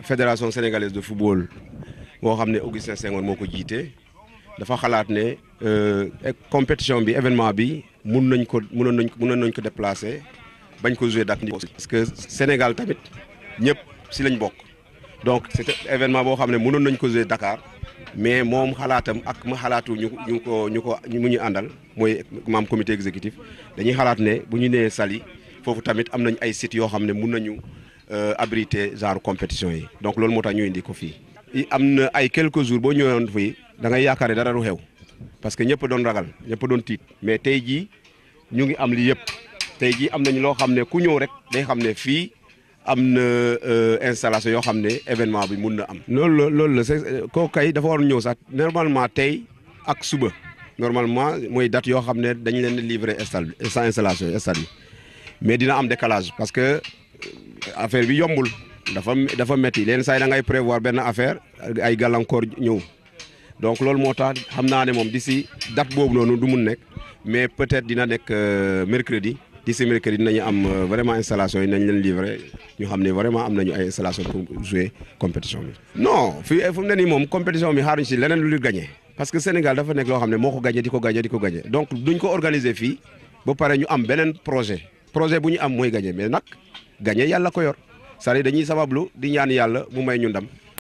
fédération sénégalaise de football boo xam ne Augustin Senghor moo ko jiite dafa xalaat ne compétition bi événement bi mun nañ ko munoon nañ ko munoon nañ ko déplacer bañ ko jouer Dakar parce que Sénégal tamit ñëpp si lañ bokk donc c'était événement boo xam ne munoon nañ ko jouer Dakar mais moom xalaatam ak ma xalaatu ñu ñu ko ñu ko mu ñu àndal mooy maam comité exécutif dañuy xalaat ne bu ñu nee Saly foofu tamit am nañ ay sites yoo xam ne mun nañu abriter genre compétition yi donc loolu moo tax ñu indi ko fii. am na ay quelques jours boo ñëwoon fii da ngay yaakaar ne dara du xew parce que ñëpp doon ragal ñëpp doon tiit mais tey jii ñu ngi am li yëpp tey jii am nañ loo xam ne ku ñëw rek day xam ne fii. am na installation yoo xam ne événement bi mun na am. loolu la loolu la c'est kooku kay dafa war ñëw sax normalement tey ak suba normalement mooy date yoo xam ne dañ leen di livrer stade bi sa installation stade bi mais dina am décalage parce que affaire bi yombul dafa dafa métti leen saa yi da ngay prévoir benn affaire ay gàllankoor ñëw donc loolu moo tax xam naa ne moom d'ici date boobu noonu du mun nekk mais peut-être dina nekk mercredi. d'ici mercredi dinañu am vraiment installation yi nañ leen livrer ñu xam ne vraiment am nañu ay installation pour jouer compétition bi. non fii fu mu ne nii moom compétition bi xaaruñ si leneen lu ñu gagné parce que Sénégal dafa nekk loo xam ne moo ko gagné di ko gagné di ko gagné donc duñ ko organiser fii ba pare ñu am beneen projet projet bu ñu am mooy gagné mais nag gagné yàlla ko yor c'est-à-dire dañuy sabablu di ñaan yàlla mu may ñu ndam.